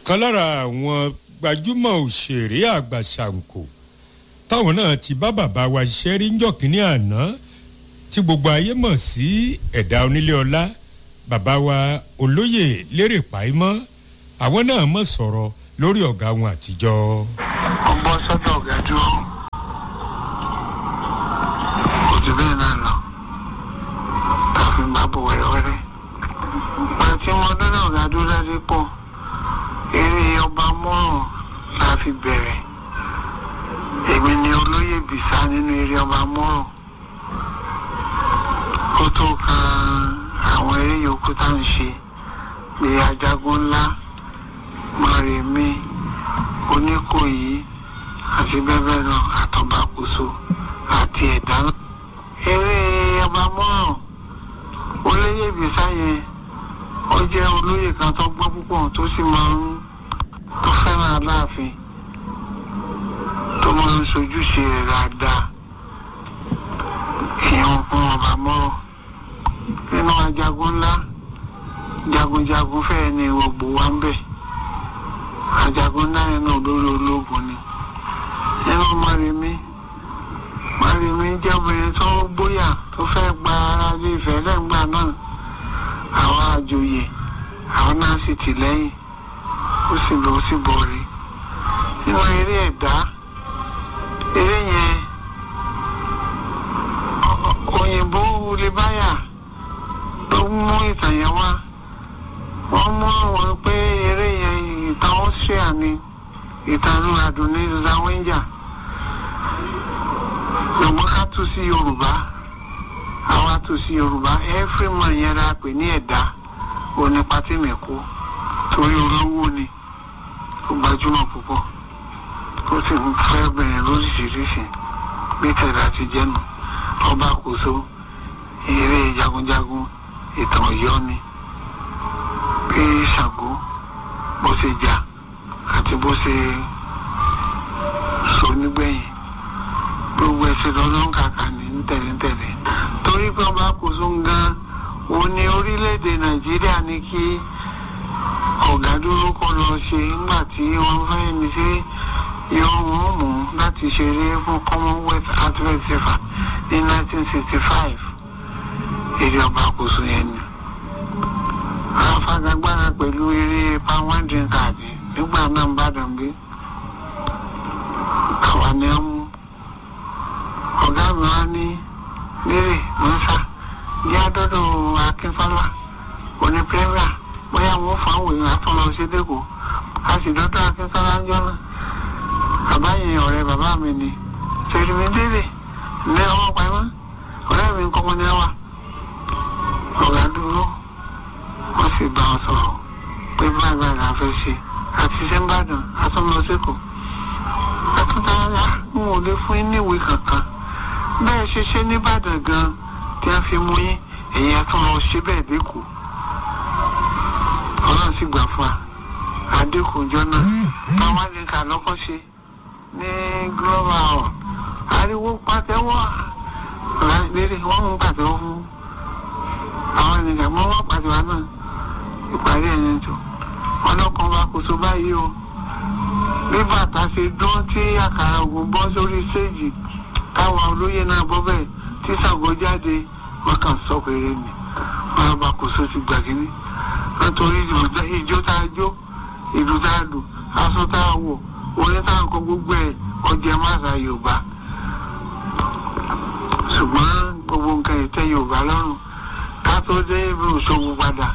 ọ̀kan lára àwọn gbajúmọ̀ òṣèré àgbà ṣàǹkó táwọn náà ti bá bàbá wa ṣiṣẹ́ rí ńjọ́ kínní àná tí gbogbo ayé mọ̀ sí ẹ̀dá onílé ọlá bàbá wa olóyè lérè pàímọ́ àwọn náà mọ̀ sọ̀rọ̀ lórí ọ̀gá wọn àtijọ́. ọgbọ́n sọ́dọ̀ ọ̀gá dúró kò jù bẹ́ẹ̀ náà lọ káfí ń bá bọ̀ wẹ́rẹ́wẹ́rẹ́ ìgbà tí wọ́n dọ́dọ̀ ọ̀gá dúró dájú pọ̀ eré ọba mọ́rùn la fi bẹ̀rẹ̀ èmi ni olóyè bìsá nínú eré ọba mọ́rùn kó tó kan àwọn eré yòókù tá à ń ṣe bí ajagun ńlá mọ̀rẹ̀mí oníkòyí àti bẹ́ẹ̀ bẹ́ẹ̀ lọ àtọ̀bàkóso àti ẹ̀dá náà. eré ọba mọ́ràn olóyè ìbísà yẹn ó jẹ́ olóyè kan tó gbọ́ púpọ̀ tó sì máa ń tó fẹ́ràn aláàfin tó máa ń sojúṣe rẹ̀ dáadáa ìyẹn fún ọba mọ́ràn nínú ajagun ńlá jagunjagun fẹ́ẹ̀ ni gbogbo wa ń bẹ̀ ajagun náà nínú olórí ológun ni nínú mọ́rẹ́mí mọ́rẹ́mí jẹ́ obìnrin tó gbóyà tó fẹ́ gba ara lé ìfẹ́ lẹ́gbàá náà àwọn àjòyè àwọn náà sì tì lẹ́yìn ó sì lọ sí bọ̀rí nínú eré ẹ̀dá eré yẹn òyìnbó wulibáyà ló mú ìtàn yẹn wá wọ́n mú àwọn pé eré yẹn ìtàn austria ni ìtàn adùn ní zawenja ṣùgbọ́n ká tún sí yorùbá àwa tún sí yorùbá everyman yẹn la pè ní ẹ̀dá òní pátímẹ̀kú torí olówó ni ó gbajúmọ̀ púpọ̀ ó sì ń fẹ́ bẹ̀rẹ̀ lóríṣiríṣi bí tẹ̀lé àti jẹ́nu ọba kòso eré jagunjagun ìtàn ọ̀yọ́ ni bí ṣàgó bó ṣe jà àti bó ṣe sọ nígbẹ̀yìn gbogbo ẹsẹ̀ lọ́dún kàkà ní tẹ̀léńtẹ̀lé torí pé ọba kòso gan òun ni orílẹ̀-èdè nàìjíríà ní kí ọ̀gá dúró kọ́ lọ ṣe nígbà tí wọ́n fẹ́ ní ṣe yọ wọ́n mú láti ṣeré fún commonwealth athletics festival ní 1965 èdè ọba kòso yẹn ni afagagbára pẹ̀lú eré power drink card nígbà náà ń bàdàn gbé àwa ni ó mú ọ̀gá mi wá ní lérè mọ́sá jẹ́ àdọ́dọ̀ akínfọ́lá òní pẹ́rà bóyá wọ́n fà ń wòye àtúnlọ sí dẹ́kọ̀ a sì dọ́dọ̀ akínfọ́lá ń jọ́nà bàbá yẹn ọ̀rẹ́ bàbá mi ni ṣèlú mi délé ní ọwọ́ pamọ́ ọ̀rẹ́ mi ń kọ́mọ ní ẹwà ọ̀gá dúró wọ́n sì bá wọn sọ̀rọ̀ pé báyìí báyìí la fẹ́ ṣe àti ṣe ń bàdàn àtúnlọ́sẹ́kọ̀ọ́ àtúntàrà ń ò lè fún yín níwèé kankan bẹ́ẹ̀ ṣe ṣe nìbàdàn gan tí wọ́n fi mú yín ẹ̀yìn àtúnlọ́ ṣe bẹ́ẹ̀ dínkù ọlọ́run sì gbà fún wa àdínkù ìjọ náà táwọn àlekà lọ́kọ́ ṣe ní global hall ariwo pàtẹ́wọ́ lérí wọ́n mú pàtẹ́wọ́ fún àwọn ènìyàn mọ́ wọ́n pàtẹ́wọ́ náà ìparí ẹ̀yìn tó ọlọ́kan wa kò so báyìí o bí bàtà ṣe dún tí àkàrà ògùn bọ́ sórí séèjì táwọn olóyè náà bọ́ bẹ́ẹ̀ tí Ṣàngó jáde wọ́n kàn sọ péré ni wọ́n bá kò so ti gbàgínní nítorí ìjó tá a jó ìlú tá a lù aṣọ tá a wọ̀ orin tá a kọ gbogbo ẹ̀ ọjẹ́ máṣá Yorùbá ṣùgbọ́n gbogbo nǹkan ìtẹ́ Yorùbá lọ́rùn ká tó dé ibi òṣogbo padà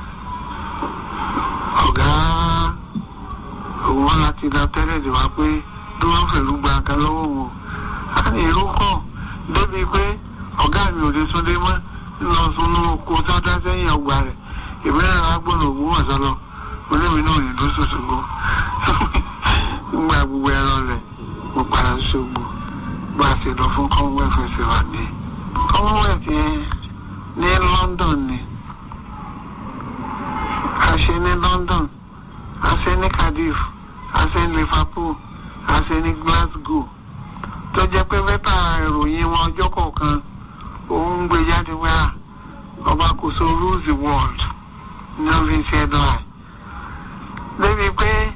ọ̀gá òun wọn láti lọ tẹ́lẹ̀ dè wá pé bí wọ́n fẹ̀lú gba nǹkan lọ́wọ́ wọn á ní èrò kàn débi pé ọ̀gá mi ò lè súnlé mọ́ nínú sunú oko tó dá sẹ́yìn ọgbà rẹ̀ ìbílẹ̀ agbọ̀nà ògùn wọ̀ sọ́lọ́ olómi náà ní lóṣù ṣògbó nígbà gbogbo ẹ̀rọ rẹ̀ mo padà ṣògbó bá a ṣe lọ fún commonwealth festival ní commonwealth yẹn ní London ni a ṣe ní London a ṣe ní Cardiff a ṣe ní Liverpool a ṣe ní Glasgow tó jẹ́ pé mẹ́ta ìròyìn wọn ọjọ́ kọ̀ọ̀kan òun ń gbé jáde wá ọba kò so rules the world ní wọ́n fi ń ṣe ẹ̀dọ́ ẹ̀ débi pé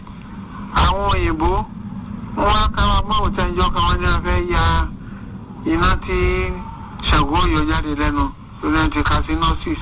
àwọn òyìnbó wọn wá káwa mọ́wò tí ẹjọ́ kan wọ́n ní wọ́n fẹ́ ya iná tí ṣàgó yọ jáde lẹ́nu lórí ẹni ti casinosis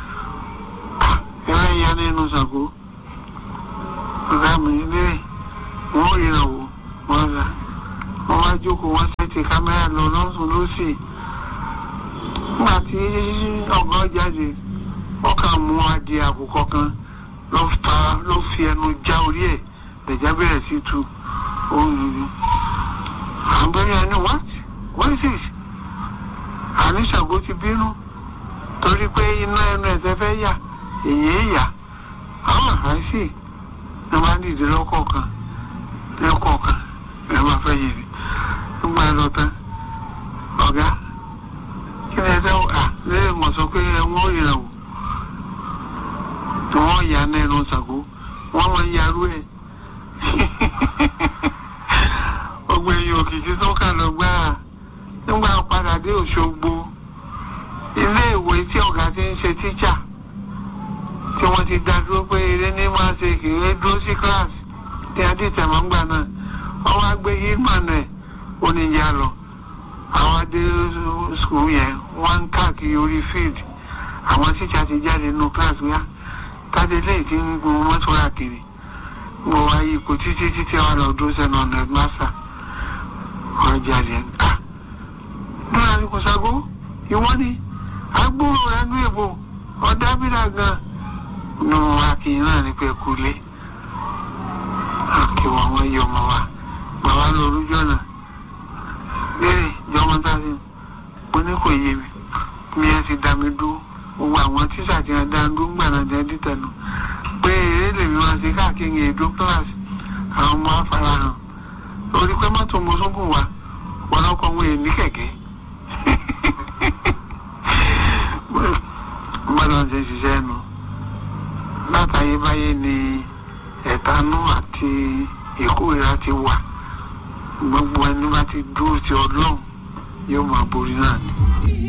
ẹ̀rọ ìyá nínú ṣàgó ọ̀gá mi léèrè wọ́n ò ríran wò wọ́n rà wọ́n wá jókòó wọ́n ṣètì kámẹ́rà lọ lọ́sùn lọ́sì nígbà tí ọ̀gá jáde wọ́n kàn mú adìẹ àkùkọ kan ló fa ló fi ẹnu já orí ẹ̀ lẹ̀já bẹ̀rẹ̀ sí tu ohun àbẹ̀rẹ̀ ẹni what what is this àní ṣàgó ti bínú torí pé iná ẹnu ẹ̀sẹ̀ fẹ́ yà èyí yà àwọn àìsí ẹ máa ń dìde lọ́kọ̀ọ̀kan lọ́kọ̀ọ̀kan ẹ máa fẹ́ yèrè nígbà ẹ lọ tán ọ̀gá kí ni ẹ fẹ́ à lẹ́yìn mọ̀ sọ pé ẹ wọ́n yẹ̀rẹ̀ wò tí wọ́n yà ní ẹnu ṣàgó wọ́n máa ń yarú ẹ̀ gbogbo èèyàn òkìkí tó kà lọ gbá nígbà padà dé Òṣogbo ilé ìwé tí ọ̀gá ti ń ṣe tíjà tí wọ́n ti dá dúró pé eré ní máa ṣe kìí dúró sí kíláàsì tí a dì tẹ̀mọ́ ń gbà náà wọ́n wá gbé hitman ẹ̀ oníyà lọ àwọn adé skul yẹn wọ́n ń káàkiri orí field àwọn tíjà ti jáde nínú kíláàsì wíwá tádé lẹ́yìn tí ń gun mọ́tò rà kiri mo wá yí ipò títí títí àwọn lọ dúró sẹ́nu ọ̀nà ẹ̀gbọ́nsà wọ́n jáde ẹ̀ ká bọ́lá ní kò sago ìwọ ni agbóhùn rẹ̀ ní èbò ọ̀dábìlà gan nù akínyìn náà ní pé kulé àkíwọ̀ àwọn iye ọmọ wa bàbá lọ orújọ́ náà léèrè jọmọ táṣí mo ní kò yé mi mi ẹ ti dá mi dúró gbogbo àwọn tíṣà tí wọn dá dúró gbà náà jẹ́ dítẹ̀nu pé eré lèmi wá sí káàkiri èdò class àwọn ọmọ afárahàn orí pé mọ́tò mo tún gùn wá ọ̀pọ̀lọpọ̀ wọn èmi kẹ̀kẹ́ gbọ́dọ̀ ṣe ṣiṣẹ́ nu látàyébáyé ni ẹ̀tanú àti ìkórìíra ti wà gbogbo ẹni bá ti dúró ti ọlọ́run yóò máa borí náà ni.